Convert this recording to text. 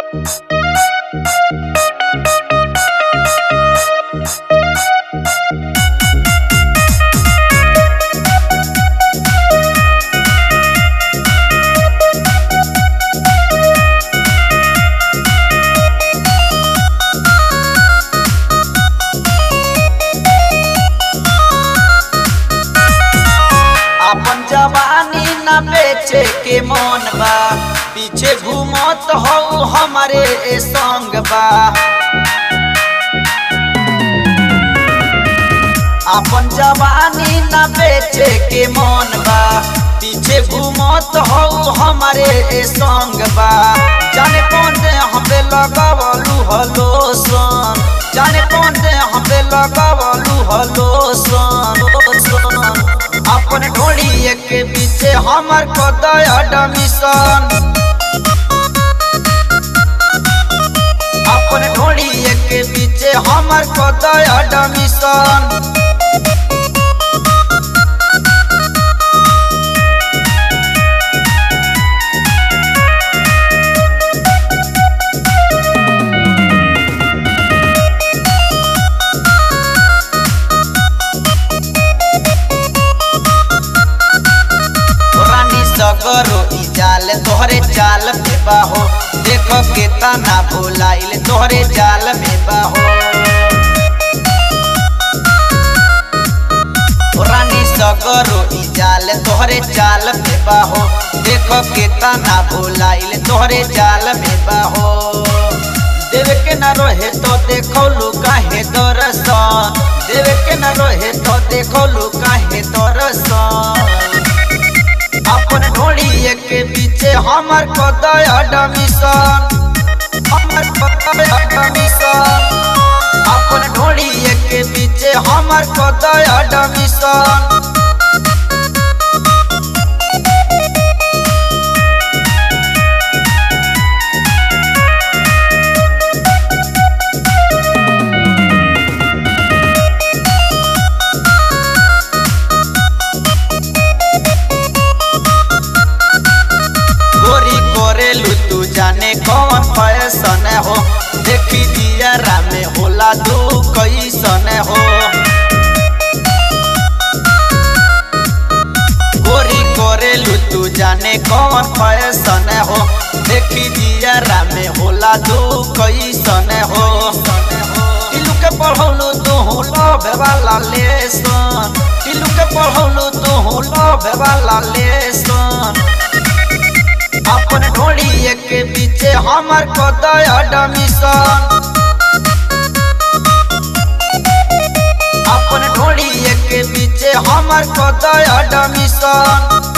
अपन जवानी न बेचे के मन बा पीछे घूमत हो हमारे ए संग बा अपन जवानी न बेचे के मन बा पीछे घूमत हो हमारे ए संग बा जाने कौन दे हमें लगावलू हलो सन जाने कौन दे हमें लगावलू हलो सन सन अपन ढोली के पीछे हमर कदय डमिशन अपन ढोली के पीछे हमर कदय डमिशन रानी सगरो ई जाल तोहरे जाल में बाहो देखो के तना भुलाइल तोहरे जाल में बाहो रानी सगरो ई जाल तोहरे जाल में बाहो देखो के तना भुलाइल तोहरे जाल में बाहो देवे के न रहे तो देखो लुका है दरसन देवे के न रहे तो देखो लुका है दरसन अपन ढोली के पीछे हमर कदय डमिशन हमर कदय डमिशन अपन ढोली के पीछे हमर कदय डमिशन गोरी कोरेलू तू जाने कौन फैशन हो देखी दिया रामे होला तू कैसन हो गोरी कोरेलू तू जाने कौन फैशन हो देखी दिया रामे होला तू कैसन हो टिलू के पढ़ौलू तू लव वाला लेसन टिलू के पढ़ौलू तू लव वाला लेसन अपन ढोली के पीछे हमर कदय डमिशन अपन ढोली के पीछे हमर कदय डमिशन